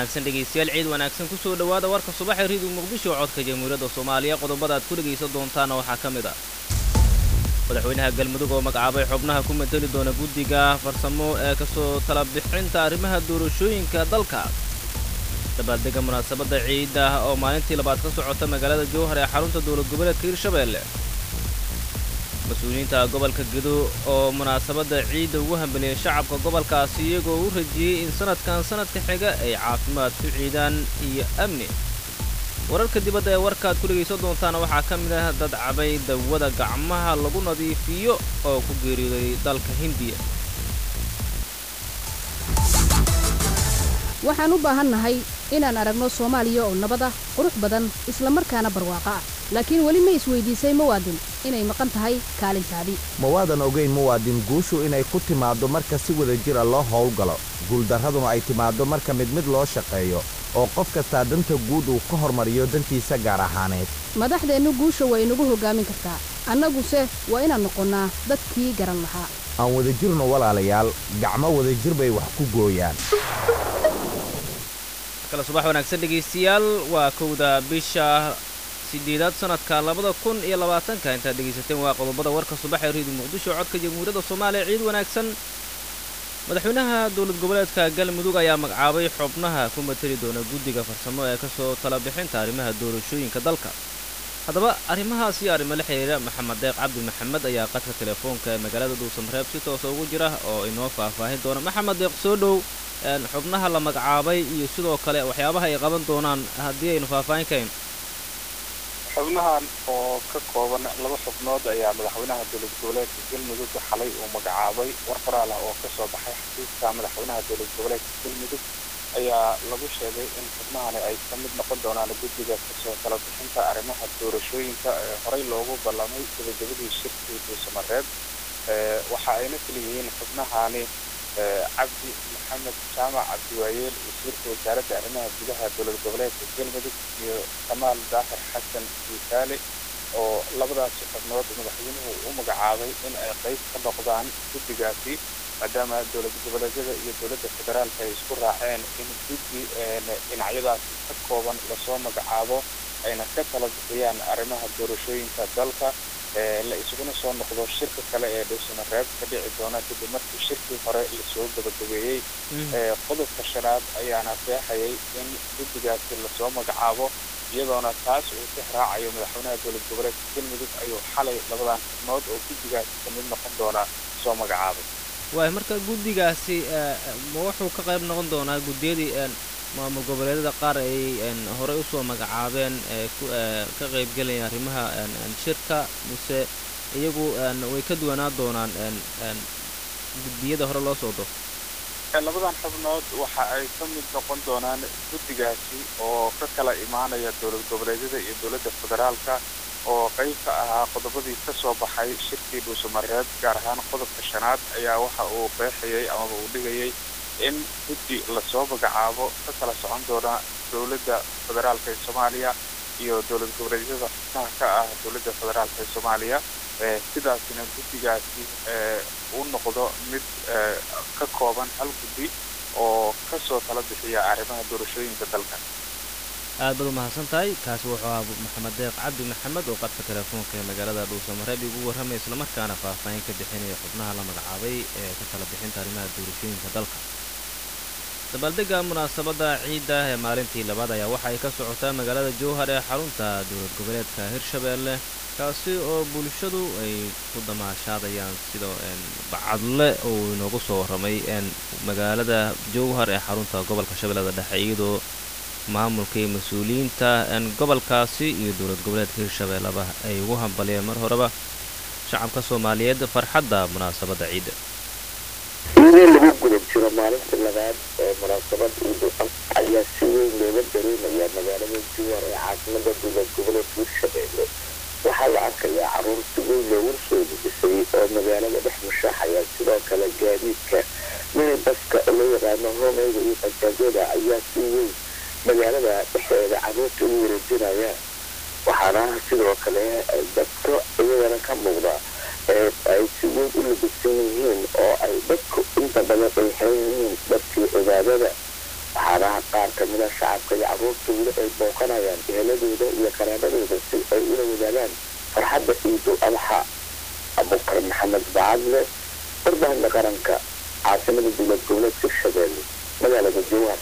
wanaagsan dhegaystayaal ciid wanaagsan ku soo dhowaada warka subaxee riidu muqdisho oo codka jamhuuriyadda soomaaliya qodobada aad ku dhegaysan doontaana waxaa ka mid ah madaxweynaha galmudug oo magacaabay xubnaha ku mateli doona guddiga farsamo ee kasoo tala bixinta arrimaha doorashooyinka dalka dabaaldega munaasabadda ciidda oo maalintii labaad ka socota magaalada jowhar ee xarunta dowlad goboleedka hirshabeelle mas-uuliyiinta gobolka gedo oo munaasabadda ciidda ugu hambeliyay shacabka gobolkaasi iyagoo u rajiyey in sanadkan sanadka xiga ay caafimaad ku ciidaan iyo amni wararka dibadda ee warkaaad ku dhegaysan doontaana waxaa ka mid ah dad cabay dawada gacmaha lagu nadiifiyo oo ku geeriyooday dalka hindiya waxaan u baahannahay inaan aragno soomaaliya oo nabad ah qurux badan isla markaana barwaaqo ah laakiin weli ma isweydiisay muwaadin inay maqan tahay kaalintaadii ma waadan ogayn muwaadin guushu inay ku timaaddo marka si wada jira loo howlgalo guuldarraduna ay timaaddo marka mid mid loo shaqeeyo oo qof kastaa danta guud uu ka hormariyo dantiisa gaar ahaaneed madaxdeennu guusha waa inagu hoggaamin kartaa annaguse waa inaan noqonnaa dadkii garan lahaa aan wadajirno walaalayaal gacmo wadajir bay wax ku gooyaan kale subax wanaagsan dhegaystayaal waa kowda bisha sideedaad sanadka labada kun iyo labaatanka intaad dhegaysateen waa qodobada warka subax ee riidu muqdisho codka jamhuuriyadda soomaaliya ciid wanaagsan madaxweynaha dowlad goboleedka galmudug ayaa magacaabay xubnaha ku mateli doona guddiga farsamo ee kasoo tala bixinta arrimaha doorashooyinka dalka haddaba arrimahaas iyo arrimo la xiriira maxamed deeq cabdi maxamed ayaa qadka telefoonka ee magaalada dhuusamareeb si toosa ugu jira oo inoo faahfaahin doona maxamed deeq soo dhow xubnaha la magacaabay iyo sidoo kale waxyaabaha ay qaban doonaan haddii aynu faahfaahin kayn xubnahan oo ka kooban laba xubnood ayaa madaxweynaha dowlad goboleedka galmudug xalay uu magacaabay war qoraal ah oo kasoo baxay xafiiska madaxweynaha dowlad goboleedka galmudug ayaa lagu sheegay in xubnahani ay ka mid noqon doonaan guddiga kasoo tala bixinta arrimaha doorashooyinka ee horey loogu ballamay gabagabadii shirkii dhuusamareeb waxa ayna kaliyihiin xubnahani cabdi maxamed jaamac cabdiwaayeel wasiirka wasaaradda arrimaha gudaha dowlad goboleedka galmudug iyo kamaal daahir xasan duusaale oo labadaasi xubnood madaxweynuhu u magacaabay in ay qayb ka noqdaan guddigaasi maadaama dowlad goboleedyada iyo dowladda federaalka ay isku raaceen in guddi dhinacyadaasi ka kooban lasoo magacaabo ayna ka tala bixiyaan arrimaha doorashooyinka dalka la isuguna soo noqdo shirka kale ee dhuusamareeb ka dhici doona kadib markii shirkii hore lasoo gabagabeeyey qodobka shanaad ayaana qeexayay in guddigaasi lasoo magacaabo iyadoona taas uu ka raacayo madaxweynaha dowlad goboleedka galmudug ayuu xalay labadan xubnood oo guddigaasi kamid noqon doona soo magacaabay waay marka guddigaasi ma wuxuu ka qayb noqon doonaa guddiyadii maamul goboleedyada qaar ay horey usoo magacaabeen ka qaybgelaya arrimaha shirka mise iyagu way ka duwanaa doonaan guddiyada hore loo soo do labadan xubnood waxa ay ka mid noqon doonaan guddigaasi oo ka kala imaanaya dowlad goboleedyada iyo dowladda federaalka oo qayb ka ahaa qodobadii ka soo baxay shirkii dhuusamareeb gaar ahaan qodobka shanaad ayaa waxa uu qeexayay amaba uu dhigayay in guddi lasoo magacaabo ka kala socon doona dowladda federaalka ee soomaaliya iyo dowlad goboleedyada xubnaha ka ah dowladda federaalka ee soomaaliya sidaasina guddigaasi uu noqdo mid ka kooban hal guddi oo kasoo tala bixiya arrimaha doorashooyinka dalka aad baad u mahadsan tahay kaasi wuxuu ahaa maxamed deeq cabdi maxamed oo qadka telefoonka ee magaalada dhuusamareeb igu warramaya islamarkaana faahfaahin ka bixinaya xubnaha la magacaabay ee ka tala bixinta arrimaha doorashooyinka dalka dabaaldega munaasabadda ciidda ee maalintii labaad ayaa waxa ay ka socotaa magaalada jowhar ee xarunta dowlad goboleedka hirshabeelle kaasi oo bulshadu ay ku damaashaadayaan sida bacadle uu inoogu soo warramay magaalada jowhar ee xarunta gobolka shabeellada dhexe iyadoo maamulka iyo mas-uuliyiinta gobolkaasi iyo dowlad goboleedka hirshabeelleba ay ugu hambaliyeen mar horeba shacabka soomaaliyeed farxadda munaasabadda ciidda iyadoo lagu guda jiro maalinta labaad ee munaasabad ciidu ayaa si weyn looga dareemayaa magaalada jowhar ee caasimada dowlad goboleedka hirshabeelle waxaa la arkayaa caruur si weyn loogu soo dejisay oo magaalada dhex mushaaxaya sidoo kale gaadiidka minibaska oo loo yaqaano hoomeyga iyo bajaajyada ayaa si weyn magaalada dhexdeeda caruurta u wareejinaya waxaana sidoo kale dadka iyagana ka muuqda ee ay si weyn u labisan yihiin oo ay dadku inta badan ay xiran yihiin dharkii cibaadada waxaana qaar kamida shacabka iyo caruurta weli ay booqanayaan eheladooda iyo qaraabadooda si ay ula wadaagaan farxadda ciidul adxa abukar maxamed bacadle warbaahinta qaranka caasimada dowlad goboleedka shabeelle magaalada jowhar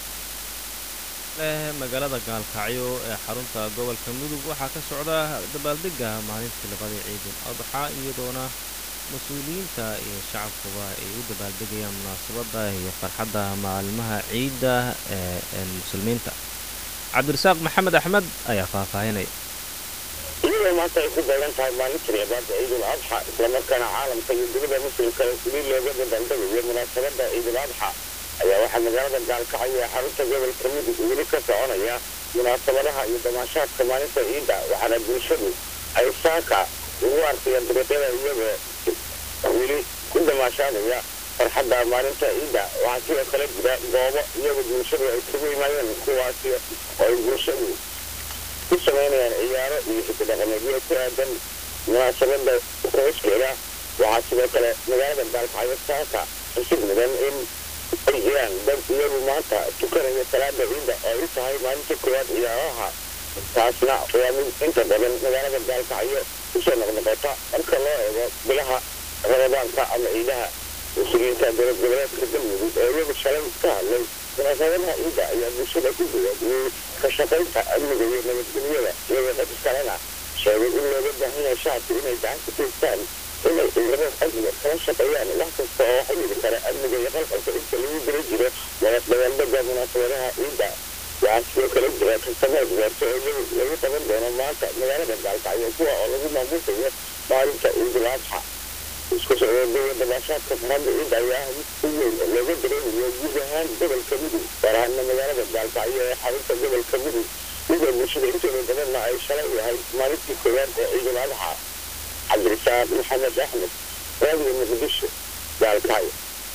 leh magaalada gaalkacyo ee xarunta gobolka mudug waxaa ka socda dabaaldega maalintii labadii ciidul adxa iyadoona mas-uuliyiinta iyo shacabkuba ay u dabaaldegayaan munaasabadda iyo farxadda maalmaha ciidda ee muslimiinta cabdirasaaq maxamed axmed ayaa faahfaahinaya iyadoo maanta ay ku beegan tahay maalintii cibaada ciidul adxa islamarkaana caalamka iyo dunida muslimka weli looga dabaaldegayo munaasabadda ciidul adxa ayaa waxaa magaalada gaalkacyo ee xarunta gobolka mudug weli ka soconaya munaasabadaha iyo damaashaadka maalinta ciidda waxaana bulshadu ay saaka ugu arkayaan dariiqyada iyagoo weli ku damaashaadaya farxadda maalinta ciidda waxaa sidoo kale jira goobo iyagoo bulshadu ay isugu yimaadeen kuwaasi oo ay bulshadu ku samaynayaan ciyaaro iyo xikidhaqameedyo ku aadan munaasabada rooskeeda waxaa sidoo kale magaalada gaalkacyo saaka xusid mudan in ay jiraan dad iyagu maanta tukanaya salaada ciidda oo u tahay maalinta koowaad ciyaaraha taasna waa mid inta badan magaalada gaalkacyo kusoo noqnoqota marka loo eego bilaha ramadaanka ama ciidaha muslimiinta dowlad goboleedka galmudug oo iyagu shalay ka hadlay munaasabadaha ciidda ayaa bulshada ku digaadiyey ka shaqaynta amniga iyo nabadgelyada iyagoo dadka kalena sheegay in looga baahan yahay shacabku inay gacan ku taystaan inay ciidamada amniga kala shaqeeyaan wax kasta oo xidhiiri kara amniga iyo qalqalka inta lagu dira jiro dabaaldega munaasabadaha ciidda waxaa sidoo kale jira tartamaad gaarto oo lagu qaban doono maanta magaalada gaalkacyo kuwa oo lagu maamuusayo maalinta ciidul adxa isku socdooda dabaashaadka farhadda ciidda ayaa ah mid si weyn looga dareemayo guud ahaan gobolka mudug gaar ahaana magaalada gaalkacyo ee xarunta gobolka mudug iyadoo bulshada intooda badanna ay shalay yahay maalintii koowaad ee ciidul adxa cabdirisaaq maxamed axmed raadiga muqdisho gaalkacyo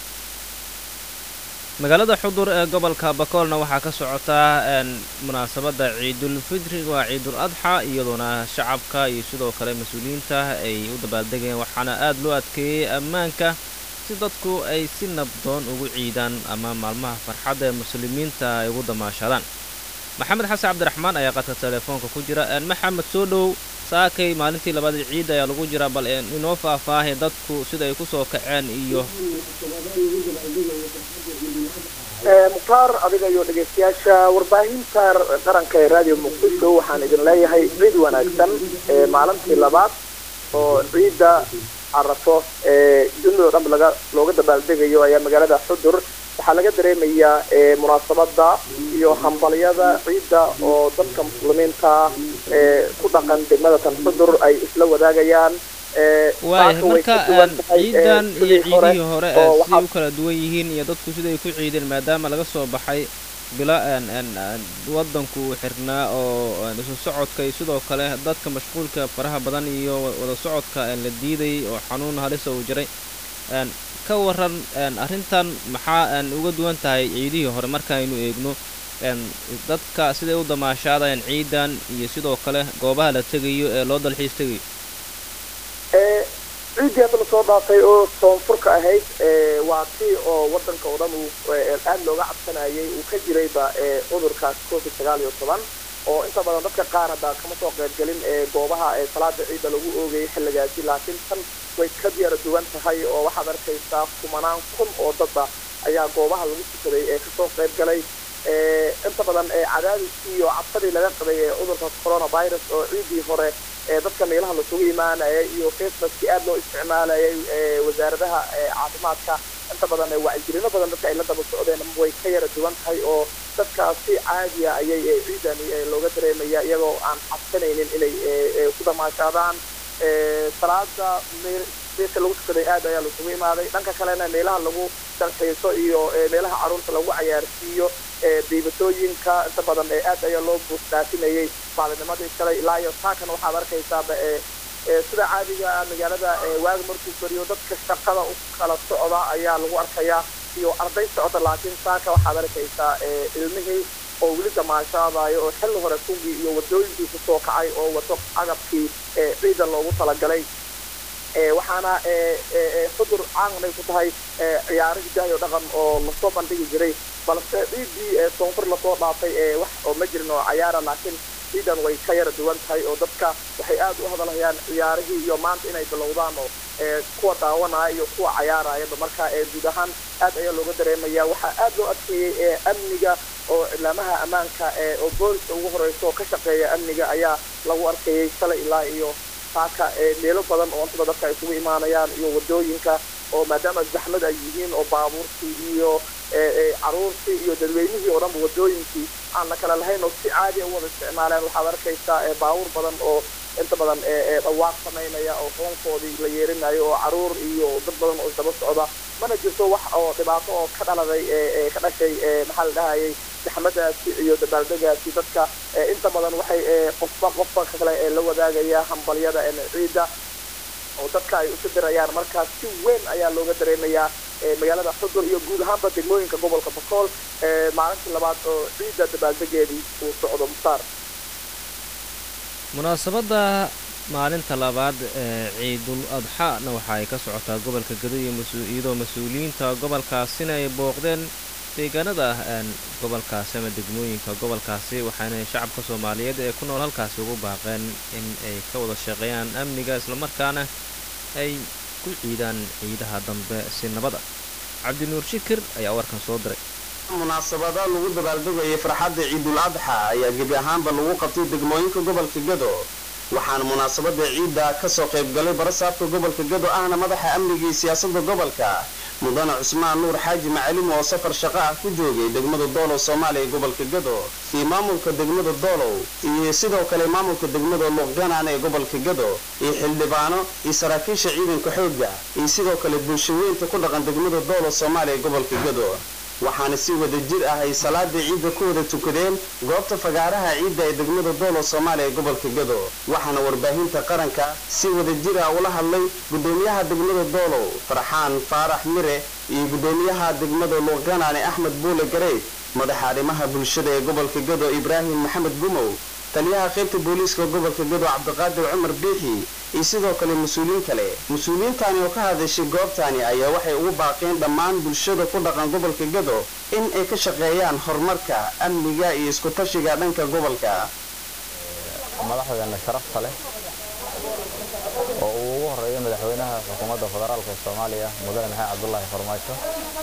magaalada xudur ee gobolka bakoolna waxaa ka socotaa munaasabadda ciidul fitri waa ciidul adxa iyadoona shacabka iyo sidoo kale mas-uuliyiinta ay u dabaaldegayaan waxaana aada loo adkeeyey ammaanka si dadku ay si nabdoon ugu ciidaan ama maalmaha farxadda ee muslimiinta ay ugu damaashadaan maxamed xasan cabdiraxmaan ayaa qadka telefoonka ku jira maxamed soo dhow saakay maalintii labada ciid ayaa lagu jiraa bal inoo faahfaahay dadku sida ay kusoo kaceen iyo mukhtaar adiga iyo dhegeystayaasha warbaahinta qaranka ee raadiyo muqdisho waxaan idin leeyahay ciid wanaagsan maalintii labaad oo ciidda carafo ee dunida o dhan laga looga dabaaldegayo ayaa magaalada xudur waxaa laga dareemayaa munaasabada iyo hambalyada ciidda oo dadka muslimiinta ee ku dhaqan degmada tan xudur ay isla wadaagayaan waaya marka ciidan iyo ciidihii hore siday u kala duwan yihiin iyo dadku siday ku ciideen maadaama laga soo baxay bila wadanku uu xirnaa oo isu socodka iyo sidoo kale dadka mashquulka faraha badan iyo wada socodka la diiday oo xanuun halisa uu jiray ka waran arrintan maxaa uga duwan tahay ciidihii hore markaaynu eegno dadka siday u damaashaadayaan ciidan iyo sidoo kale goobaha la tegayo ee loo dalxiis tegayo ciiddii hadda lasoo dhaafay oo soonfurka ahayd waa tii oo wadanka oo dhan uu aada looga cabsanayay uu ka jirayba cudurkaas covid sagaal iyo toban oo inta badan dadka qaar hadda kama soo qaybgelin goobaha salaada ciidda lagu oogayay xilligaasi laakiin tan way ka diyaara duwan tahay oo waxaad arkaysaa kumanaan kun oo dadba ayaa goobaha lagu tukaday ee kasoo qayb galay inta badan cadaadiskii iyo cabsadii laga qabay ee cudurka coronavirus oo ciiddii hore dadka meelaha lasugu imaanaya iyo facebookii aada loo isticmaalayay wasaaradaha caafimaadka inta badan wacyigelino badan dadka ay la daba socdeen way ka yara duwan tahay oo dadkaas si caadiya ayay ciidani looga dareemaya iyagoo aan cabsanaynin inay ku damaashaadaan salaada meesha lagu tukaday aad ayaa lasugu imaaday dhanka kalena meelaha lagu dalxiiso iyo meelaha caruurta lagu cayaarsiiyo diibatooyinka inta badan aad ayaa loo buusdhaafinayay maalinimadii shalay ilaa iyo saakan waxaad arkaysaaba sida caadiga magaalada waaga markuu fariyo dadka shaqada u kala socda ayaa lagu arkayaa iyo arday socda laakiin saaka waxaad arkaysaa ilmihii oo weli damaashaadayo oo xilli hore kugii iyo wadooyinkii kusoo kacay oo wato agabkii ciidan loogu talagalay waxaana xudur caanay ku tahay ciyaaro hidahay oo dhaqan oo lasoo bandhigi jiray balse ciidii soonfur lasoo dhaafay wax oo ma jirin oo cayaara laakiin ciidan way ka yara duwan tahay oo dadka waxay aad u hadalhayaan ciyaarihii iyo maanta inay bilowdaan oo kuwa daawanaya iyo kuwa cayaarayaba marka guud ahaan aad ayaa looga dareemaya waxaa aad loo adkeeyey amniga oo cilaamaha ammaanka oo booliska ugu horeysa oo ka shaqeeya amniga ayaa lagu arkayay shalay ilaa iyo saaka meelo badan oo intada dadka ay isugu imaanayaan iyo wadooyinka oo maadaama zaxmad ay yihiin oo baabuurtii iyo caruurtii iyo dadweynihii oo dhanba wadooyinkii aan la kala lahayn oo si caadiya u wada isticmaaleen waxaad arkaysaa baabuur badan oo inta badan dhawaaq samaynaya oo qoonkoodii la yeerinayo oo caruur iyo dad badan oo isdaba socda mana jirto wax oo dhibaato oo ka dhaladay ka dhashay maxaa la dhahayay zaxmadaasi iyo dabaaldegaasi dadka inta badan waxay qofba qofba kale la wadaagaya hambalyada ciida oo dadka ay usu dirayaan markaa si weyn ayaa looga dareemayaa magaalada xudur iyo guud ahaanba degmooyinka gobolka bakool maalintii labaad oo ciidda dabaaldegeedii uu socdo mukhtaar munaasabadda maalinta labaad ee ciidul adxaana waxa ay ka socotaa gobolka gado iyo iyadoo mas-uuliyiinta gobolkaasina ay booqdeen deegaanada gobolkaasi ama degmooyinka gobolkaasi waxaana shacabka soomaaliyeed ee ku nool halkaasi ugu baaqeen in ay ka wada shaqeeyaan amniga islamarkaana ay ku ciidaan ciidaha dambe si nabada cabdinuur shikir ayaa warkan soo diray munaasabada lagu dabaaldegayay farxadda ciidul adxa ayaa gebi ahaanba lagu qabtay degmooyinka gobolka gado waxaana munaasabada ciidda kasoo qaybgalay barasaabka gobolka gado ahna madaxa amniga iyo siyaasadda gobolka mudane cusmaan nuur xaaji macalim oo safar shaqo ah ku joogay degmada doolow soomaaliya ee gobolka gado iyo maamulka degmada doolow iyo sidoo kale maamulka degmada luuqganaan ee gobolka gado iyo xildhibaano iyo saraakiisha ciidanka xoogga iyo sidoo kale bulshaweynta ku dhaqan degmada doolow soomaaliya ee gobolka gado waxaana si wada jir ah ay salaadii ciidda ku wada tukadeen goobta fagaaraha ciidda ee degmada doolow soomaaliya ee gobolka gado waxaana warbaahinta qaranka si wada jir ah ula hadlay gudoomiyaha degmada doolow farxaan faarax mire iyo gudoomiyaha degmada luuqganaane axmed buule gareyd madaxa arrimaha bulshada ee gobolka gado ibraahim maxamed gumow taliyaha qaybta booliiska gobolka gado cabdiqaadir cumar biixi iyo sidoo kale mas-uuliyiin kale mas-uuliyiintani oo ka hadashay goobtani ayaa waxay ugu baaqeen dhammaan bulshada ku dhaqan gobolka gado in ay ka shaqeeyaan horumarka amniga iyo isku-tashiga dhanka gobolka madaxdeena sharafta leh oo uu ugu horeeyo madaxweynaha xukuumadda federaalka soomaaliya mudane maxamed cabdulaahi farmaajo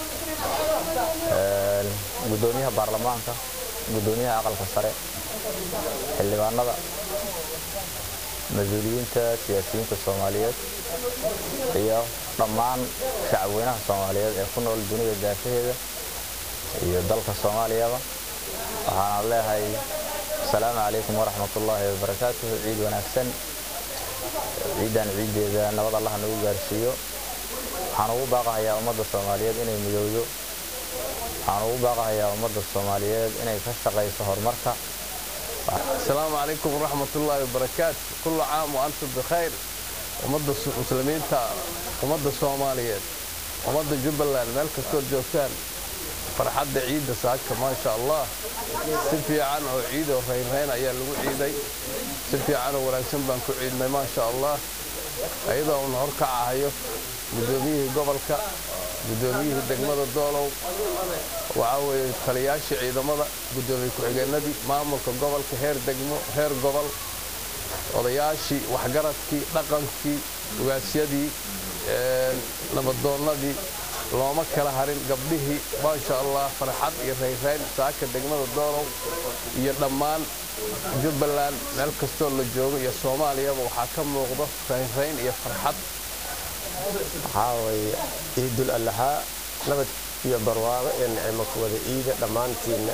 gudoomiyaha baarlamaanka gudoomiyaha aqalka sare xildhibaanada mas-uuliyiinta siyaasiyiinta soomaaliyeed iyo dhammaan shacabweynaha soomaaliyeed ee ku nool dunida daafaheeda iyo dalka soomaaliyaba waxaana leehay asalaamu calaykum waraxmatullaahi wabarakaatuhu ciid wanaagsan ciidan ciiddeeda nabad allah nagu gaarsiiyo waxaan ugu baaqahayaa ummadda soomaaliyeed inay midowdo waxaan ugu baaqahayaa ummadda soomaaliyeed inay ka shaqayso horumarka السلام عليكم ورحمة الله وبركاته كل عام وأنتم بخير ومضى المسلمين ومضى الصوماليين ومضى جبلان ملك كل جوكان فرحد عيد ساكا ما شاء الله سفي عنه عيد وفين هين أيام لو عيدي سفي عنه ورانسن بانكو عيدنا ما شاء الله أيضا ونهار كعايو قدوميه قبلك قدوميه دقمة الدولو waxaa weeye taliyaashii ciidamada guddoomiye ku-xigeenadii maamulka gobolka heer degmo heer gobol odayaashii waxgaradkii dhaqankii ugaasyadii nabadoonnadii looma kala harin gabdhihii maasha allah farxad iyo rayrayn saaka degmada doolow iyo dhammaan jubbaland meel kastoo la joogo iyo soomaaliyaba waxaa ka muuqdo rayrayn iyo farxad waxaa weeye ciidul allahaa nabad iyo barwaaqo iyo nicimo ku wada iida dhammaantiinna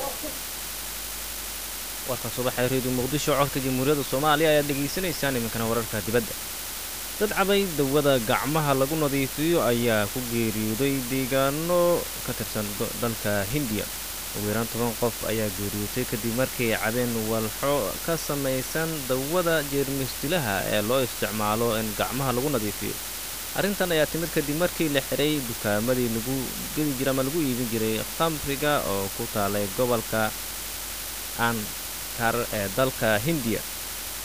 warkan subaxee reediyo muqdisho codka jamhuuriyadda soomaaliya ayaad dhegaysanaysaan iminkana wararka dibadda dad cabay dawada gacmaha lagu nadiifiyo ayaa ku geeriyooday deegaano ka tirsan dalka hindiya ugu yaraan toban qof ayaa geeriyootay kadib markay cabeen walxo ka samaysan dawada jeermisdilaha ee loo isticmaalo in gacmaha lagu nadiifiyo arrintan ayaa timid kadib markii la xiray dukaamadii lagu gedi jiray ama lagu iibin jiray khamriga oo ku taalay gobolka ankar ee dalka hindiya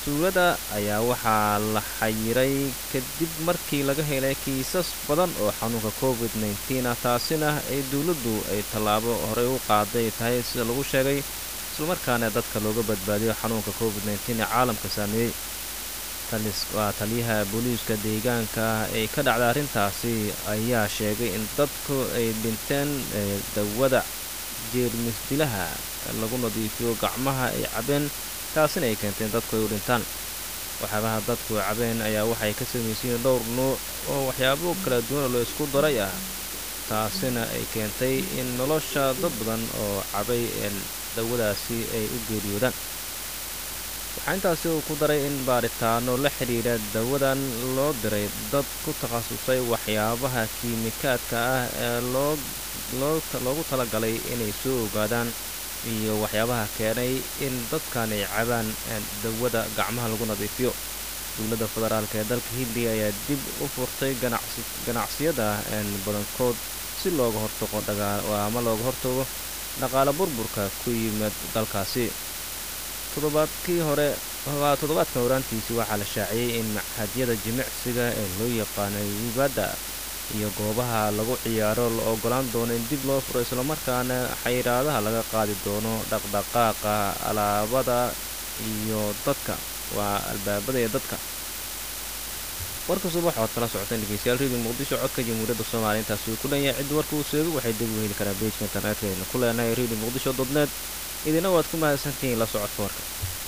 tuulada ayaa waxaa la xayiray kadib markii laga helay kiisas badan oo xanuunka covid nteen ah taasina ay dowladdu ay tallaabo horey u qaaday tahay sida lagu sheegay islamarkaana dadka looga badbaadiyo xanuunka covid nteen ee caalamka saameeyey waa taliyaha booliiska deegaanka ee ka dhacda arrintaasi ayaa sheegay in dadku ay dhinteen dawada jeermis dilaha lagu nadiifiyo gacmaha ay cabeen taasina ay keenteen dadku ay u dhintaan waxyaabaha dadku ay cabeen ayaa waxay ka samaysiyiin dhowr nuuc oo waxyaabo kala duwan loo isku daray ah taasina ay keentay in nolosha dad badan oo cabay dawadaasi ay u geeriyoodaan waxaa intaasi uu ku daray in baaritaano la xidhiidha dawadan loo diray dad ku takhasusay waxyaabaha kiimikaadka ah ee loo loogu talagalay inay soo ogaadaan iyo waxyaabaha keenay in dadkan ay cabaan dawada gacmaha lagu nadiifiyo dowladda federaalk ee dalka hindiya ayaa dib u furtay ganacsiyada badankood si looga hortago ama looga hortago dhaqaale burburka ku yimid dalkaasi toddobaadkii hore toddobaadkan horaantiisii waxaa la shaaciyey in maxadyada jimicsiga ee loo yaqaanay wibadda iyo goobaha lagu ciyaaro la ogolaan doono in dib loo furo islamarkaana xayiraadaha laga qaadi doono dhaqdhaqaaqa alaabada iyo dadka waa albaabada ee dadka warka subax oad kala socoteen dhegeystayaal redio muqdisho codka jamhuuriyadda soomaaliya intaasi uu ku dhan yahay ciddi warka uu seego waxay dib u heli karaa beejka internetka aynu ku leenahay redio muqdisho dot net idina waad ku mahadsantihiin la socodka warka